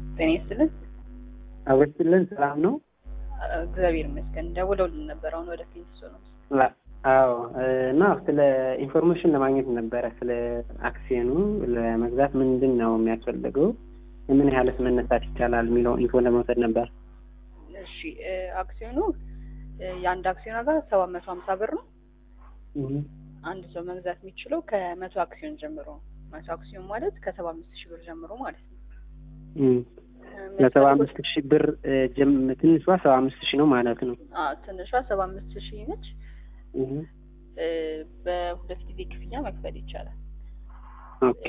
ጤና ይስጥልን። አወስትልን ሰላም ነው? እግዚአብሔር ይመስገን። ደውለውልን ነበር አሁን ወደ ፊንስ ነው። አዎ እና ስለ ኢንፎርሜሽን ለማግኘት ነበረ ስለ አክሲዮኑ ለመግዛት ምንድን ነው የሚያስፈልገው፣ ምን ያህልስ መነሳት ይቻላል የሚለው ኢንፎ ለመውሰድ ነበር። እሺ አክሲዮኑ የአንድ አክሲዮን ዋጋ ሰባት መቶ ሀምሳ ብር ነው። አንድ ሰው መግዛት የሚችለው ከመቶ አክሲዮን ጀምሮ ነው። መቶ አክሲዮን ማለት ከሰባ አምስት ሺህ ብር ጀምሮ ማለት ነው። ለሰባ አምስት ሺህ ብር ትንሿ ሰባ አምስት ሺህ ነው ማለት ነው። ትንሿ ሰባ አምስት ሺህ ነች። በሁለት ጊዜ ክፍያ መክፈል ይቻላል። ኦኬ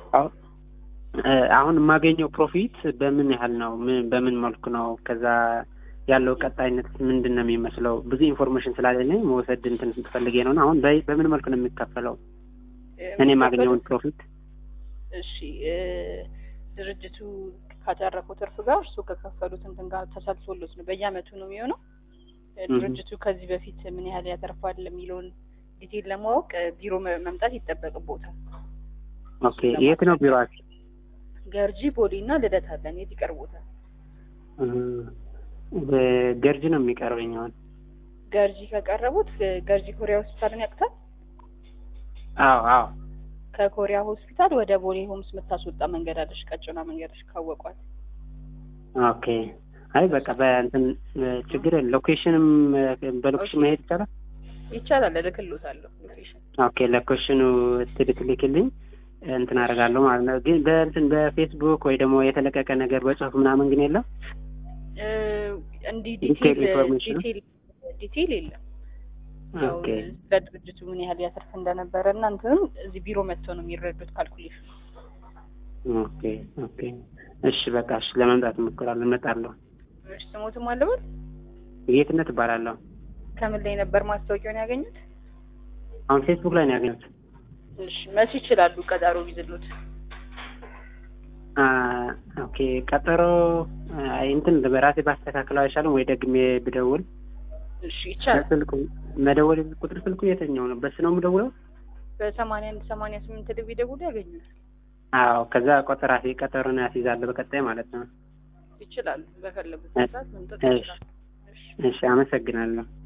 አሁን የማገኘው ፕሮፊት በምን ያህል ነው? በምን መልኩ ነው? ከዛ ያለው ቀጣይነት ምንድን ነው የሚመስለው? ብዙ ኢንፎርሜሽን ስላለኝ መውሰድ እንትን ፈልጌ ነው። አሁን በምን መልኩ ነው የሚከፈለው እኔ የማገኘውን ፕሮፊት? እሺ ድርጅቱ ካተረፈው ትርፍ ጋር እርሱ ከከፈሉት እንትን ጋር ተሰልሶሎት ነው በየአመቱ ነው የሚሆነው። ድርጅቱ ከዚህ በፊት ምን ያህል ያተርፋል የሚለውን ዲቴል ለማወቅ ቢሮ መምጣት ይጠበቅቦታል። ኦኬ የት ነው ቢሮአችሁ? ገርጂ ቦሌ እና ልደታ አለን። የት ይቀርቦታል? ገርጂ ነው የሚቀርበኝ። አሁን ገርጂ ከቀረቡት ገርጂ ኮሪያ ሆስፒታልን ያቅታል። አዎ አዎ ከኮሪያ ሆስፒታል ወደ ቦሌ ሆምስ የምታስወጣ መንገድ አለሽ፣ ቀጭኗ መንገድሽ ካወቋት። ኦኬ አይ በቃ በእንትን ችግር የለም። ሎኬሽንም በሎኬሽን መሄድ ይቻላል ይቻላል። እልክልዎታለሁ ሎኬሽን። ኦኬ ሎኬሽኑ ትልክልኝ እንትን አደርጋለሁ ማለት ነው። ግን በእንትን በፌስቡክ ወይ ደግሞ የተለቀቀ ነገር በጽሁፍ ምናምን ግን የለም። እንዲህ ዲቴል ዲቴል ዲቴል የለም። ያው ስለ ድርጅቱ ምን ያህል ያተርፍ እንደነበረ እና እንትንም እዚህ ቢሮ መጥተው ነው የሚረዱት ካልኩሌሽን። ኦኬ ኦኬ እሺ በቃ እሺ፣ ለመምጣት እሞክራለሁ፣ እመጣለሁ። እሺ ስሞትም አለበት ጌትነት እባላለሁ። ከምን ላይ ነበር ማስታወቂያውን ያገኙት? አሁን ፌስቡክ ላይ ነው ያገኙት። እሺ መቼ ይችላሉ ቀጠሮ ቢዝሉት? ኦኬ ቀጠሮ እንትን በራሴ ባስተካክለው አይሻልም ወይ ደግሜ ብደውል? እሺ ይቻላል። ስልኩ መደወል ቁጥር ስልኩ የትኛው ነው? በስ ነው የምደውለው? በሰማንያ አንድ ሰማንያ ስምንት ላይ ቢደውሉ ያገኙታል። አዎ ከዛ ቆጠራ ቀጠሮን ያስይዛለሁ በቀጣይ ማለት ነው። ይችላሉ። በፈለጉት ሰዓት መምጣት ይችላሉ። እሺ አመሰግናለሁ።